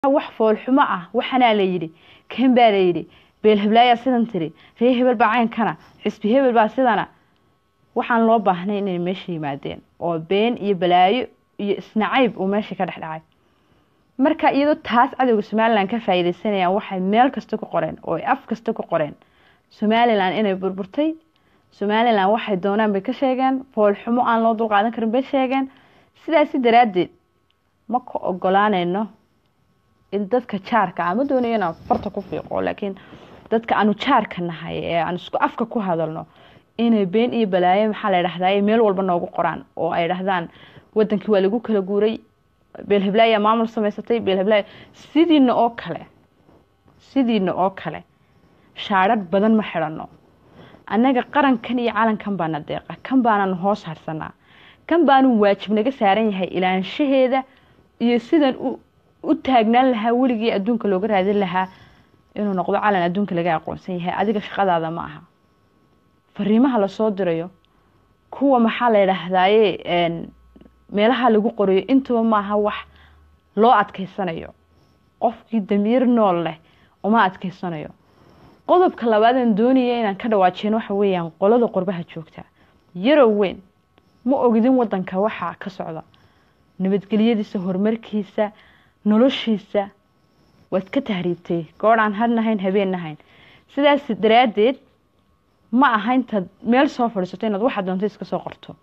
wax foolxumo ah waxanaa la yidhi kan baa la yidhi beel heblaayaa sidan tiri ree hebel baa caynkana xisbi hebel baa sidana waxaan loo baahnay inay meesha yimaadeen oo been iyo balaayo iyo isnacayb uu meesha ka dhex dhacay marka iyadoo taas cadowga somalilan ka faa'iideysanayaan waxay meel kasta ku qoreen oo ay af kasta ku qoreen somalilan inay burburtay somalilan waxay doonaan bay ka sheegeen foolxumo aan loo dulqaadan karin bay sheegeen sidaasi daraaddeed ma ka ogolaanayno in dadka jaarka ama doonayo inaan farta ku fiiqo laakiin dadka aanu jaarka nahay ee aan isku afka ku hadalno inay been iyo balaayo maxaa la dhahdaa meel walba noogu qoraan oo ay dhahdaan wadankii waa lagu kala guuray beel heblaaya maamul samaysatay beel heblaaya sidiina oo kale sidiina oo kale shaadhadh badan ma xidhanno annaga qarankan iyo calankan baana deeqa kan baananu hoos harsanaa kan baanu waajib naga saaran yahay ilaanshaheeda iyo sidan u taagnaan lahaa weligii adduunka looga raadin lahaa inuu noqdo calan adduunka laga aqoonsan yahay adiga shaqadaada ma aha fariimaha lasoo dirayo kuwa maxaa la yidhaahdaaye meelaha lagu qorayo intuba maaha wax loo adkeysanayo qofkii damiir nool leh uma adkeysanayo qodobka labaadaan doonaya inaan ka dhawaajeen waxa weeyaan qolada qurbaha joogta yarow weyn ma ogidin wadanka waxaa ka socda nabadgelyadiisa horumarkiisa noloshiisa waad ka tahriibtay goorhaan hadnahayn habeen nahayn sidaas daraaddeed ma aha intaad meel soo fadhiisato inaad waxaa doonta iska soo qorto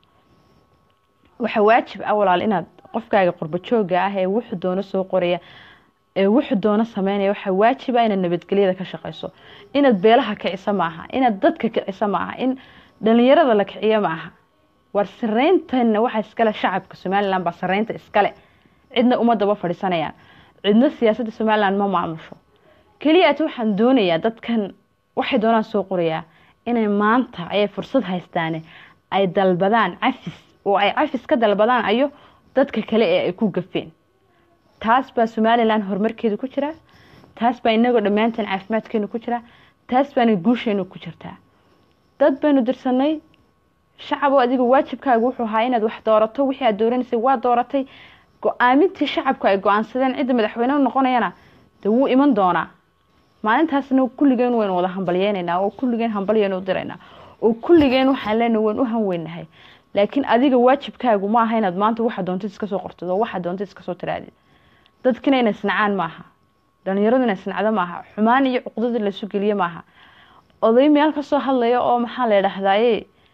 waxaa waajib ah walaal inaad qofkaaga qurbo jooga ah ee wuxuu doono soo qoraya ee wuxuu doono sameynaya waxaa waajiba inaad nabadgelyada ka shaqeyso inaad beelaha kiciso maaha inaad dadka kiciso maaha in dhalinyarada la kiciyo maaha war sareyntana waxaa iskale shacabka somalilan baa sareynta iskale cidna uma daba fadhiisanayaan cidna siyaasadda somalilan ma maamusho keliyaat waxaan doonayaa dadkan waxay doonaan soo qorayaa inay maanta ayay fursad haystaane ay dalbadaan cafis oo ay cafis ka dalbadaan ayo dadka kale ee ay ku gafeen taas baa somalilan horumarkeeda ku jiraa taas baa inagoo dhammaanteen caafimaadkeenu ku jiraa taas baana guusheenu ku jirtaa dad baynu dirsanay shacaboo adiga waajibkaaga wuxuu ahaa inaad wax doorato wixii aad dooranaysay waa dooratay go-aamintii shacabku ay go-aansadeen cidda madaxweyne noqonayana dee wuu iman doonaa maalintaasna kulligeen waynu wada hambalyeynaynaa oo kulligeen hambalyaynu u diraynaa oo kulligeen waxaan leenahay waynu u hanweynahay laakiin adiga waajibkaagu ma aha inaad maanta waxa doontid iska soo qortid oo waxa doontid iska soo tiraadid dadkina inay snacaan maaha dhalinyaradu inay snacdo maaha xumaan iyo cuqdada laysu geliye maaha oday meel kasoo hadlaya oo maxaa la dhahdaye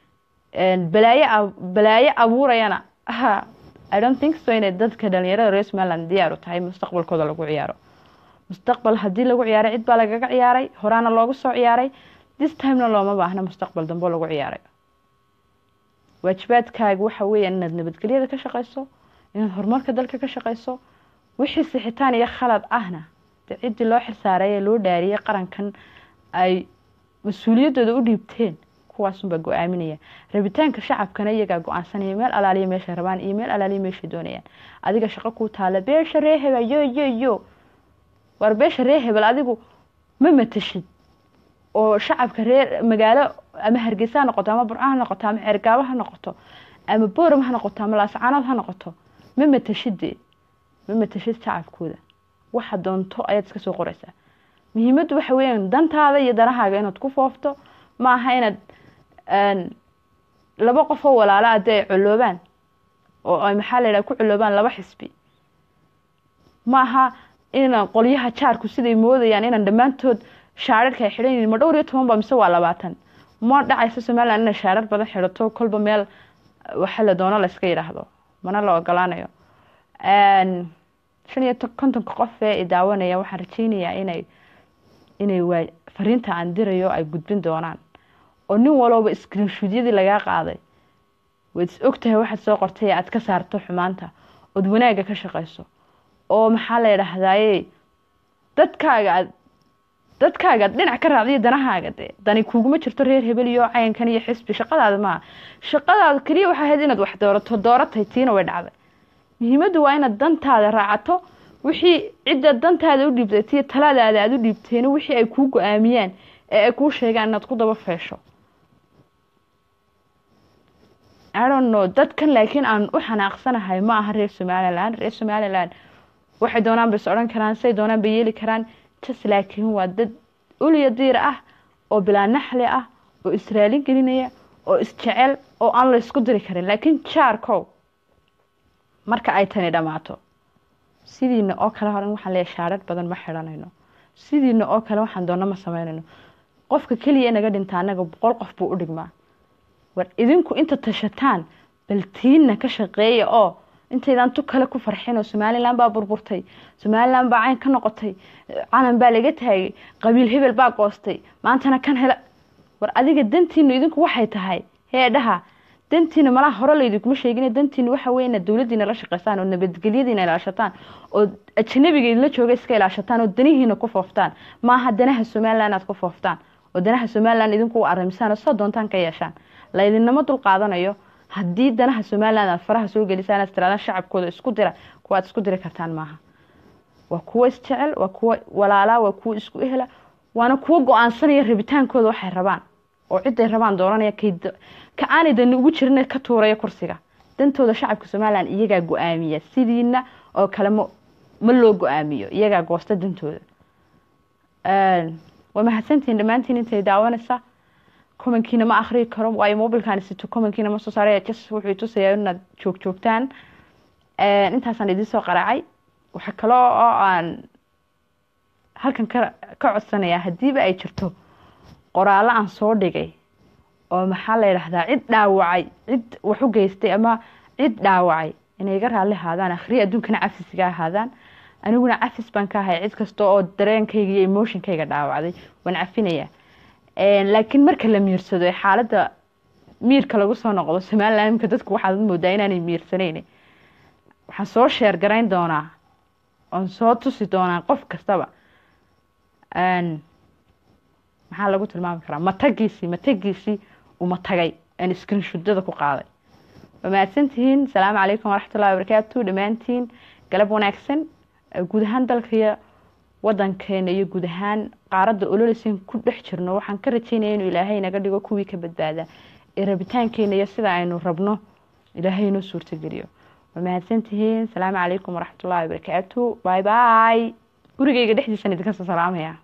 balaayo balaayo abuurayana i don't think so inay dadka dhalinyarada reer somaliland diyaaru tahay mustaqbalkooda lagu ciyaaro mustaqbal haddii lagu ciyaaray cid baa lagaga ciyaaray horaana loogu soo ciyaaray this timena looma baahna mustaqbal dambe lagu ciyaaray waajibaadkaaga waxa weeyaan inaad nabadgelyada ka shaqeyso inaad horumarka dalka ka shaqeyso wixii sixitaan iyo khalad ahna de ciddii loo xilsaaray ee loo dhaariyay qarankan ay mas-uuliyaddooda u dhiibteen kuwaasunbaa go-aaminaya rabitaanka shacabkana iyagaa go-aansanaya meel alaaliya meeshay rabaan iyo meel alaaliya meeshay doonayaan adiga shaqo kuu taala beesha ree hebel yo yo yo war beesha ree hebel adigu ma matashid oo shacabka reer magaalo ama hargeysa ha noqoto ama burco ha noqoto ama ceergaabo ha noqoto ama booram ha noqoto ama laascaanood ha noqoto ma matashide ma matashid shacabkooda waxa doonto ayaad iska soo qoreysaa muhiimaddu waxa weeyaan dantaada iyo danahaaga inaad ku foofto ma aha inaad laba qof oo walaala ade ay coloobaan oo ay maxaa la yidhaha ku coloobaan laba xisbi ma aha inaan qolyaha jaarku siday moodayaan inaan dhammaantood shaararka ay xidhan yihiin ma dhowr iyo toban ba mise waa labaatan ma dhacayso somaliland inay shaarar badan xidhato kolba meel waxa la doono la iska yidhaahdo mana la ogolaanayo shan iyo kontonka qof ee i daawanaya waxaan rajeynayaa inay inay waa fariinta aan dirayo ay gudbin doonaan oo nin walooba screenshuudyadii lagaa qaaday waad is ogtahay waxaad soo qortay aad ka saarto xumaanta ood wanaagga ka shaqeyso oo maxaa la yidhaahdaye dadkaaga aad dadkaaga ad dhinac ka raacdiyo danahaaga de dani kuuguma jirto reer hebel iyo cayankan iyo xisbi shaqadaada maaha shaqadaada keliya waxaa ahayd inaad wax doorato dooratay tiina way dhacday muhiimaddu waa inaad dantaada raacato wixii cidda dantaada u dhiibtay tiyo talaadaada aada u dhiibteena wixii ay kuu go-aamiyaan ee ay kuu sheegaan inaad ku daba feesho I don't know dadkan laakiin aan u xanaaqsanahay ma aha reer somaliland reer somaliland waxay doonaan bay is odhan karaan say doonaan bay yeeli karaan jas laakiin waa dad uliya diir ah oo bilaa naxli ah oo israalin gelinaya oo isjecel oo aan la ysku diri karin laakiin jaarkow marka ay tani dhammaato sidiina oo kale horan waxaan leeyahay shaarad badan ma xidhanayno sidiina oo kale waxaan doonno ma sameynayno qofka keliya inaga dhinta annaga boqol qof buu u dhigmaa war idinku inta tashataan baltiinna ka shaqeeya oo intaydaan tu kale ku farxin oo somalilan baa burburtay somalilan baa cayn ka noqotay calan baa laga taagay qabiil hebel baa goostay maantana kan hela war adiga dantiinu idinku waxay tahay heedhaha dantiina malaha hore laydinkuma sheegin dantiina waxa wey inaad dowladiina la shaqeysaan oo nabadgelyadiina ilaashataan oo ajnabiga idinla jooga iska ilaashataan oo danihiina ku fooftaan maaha danaha somalilan aad ku fooftaan oo danaha somalilan idinku u aramisaan oo soo doontaan ka yeeshaan laydinama dul qaadanayo haddii danaha somalilan aad faraha soo gelisaan aad tiraadaan shacabkooda isku dira kuwaad isku diri kartaan maaha waa kuwo isjecel waa kuwo walaalaa waa kuwo isku ehla waana kuwo go-aansanaya rabitaankooda waxay rabaan oo ciday rabaan dooranaya ka aanay dani ugu jirin ka tuuraya kursiga dantooda shacabka somalilan iyagaa go-aamiya sidiina oo kale ma ma loo go-aamiyo iyagaa goosta dantooda waa mahadsantihiin dhammaantiin intay daawanaysa commenkiina ma akriyi karo waayo mobilkan sito commenkiina ma soo saaray jas wuxuu tusaya inaad joog joogtaan intaasaan idiin soo qaraacay waxa kale oo aan halkan ka ka codsanayaa haddiiba ay jirto qoraallo aan soo dhigay oo maxaa la yidhaahdaa cid dhaawacay cid wax u geystay ama cid dhaawacay inay iga raalli ahaadaan akhriya adduunkana cafisga ahaadaan aniguna cafis baan ka ahay cid kasta oo dareenkayga iyo emotionkayga dhaawacday waan cafinayaa laakiin marka la miirsado ee xaaladda miirka lagu soo noqdo somalilan imka dadku waxaad moodaa inaanay miirsaneyn waxaan soo sheer garayn doonaa oon soo tusi doonaa qof kastaba maxaa lagu tilmaami karaa matagiisii matagiisii uma tagay aan iskrinshudada ku qaaday waa mahadsantihiin asalaamu calaykum waraxmat ullahi wabarakaatu dhammaantiin galab wanaagsan guud ahaan dalkaiyo wadankeena iyo guud ahaan qaaradda ololeysan ku dhex jirno waxaan ka rajeynaya inuu ilaahay naga dhigo kuwii ka badbaada ee rabitaankeena iyo sida aynu rabno ilaahay inoo suurtageliyo waa mahadsantihiin asalaamu calaykum waraxmat ullahi wabarakaatu bye bye gurigeyga dhexdiisaan idinka soo salaamaya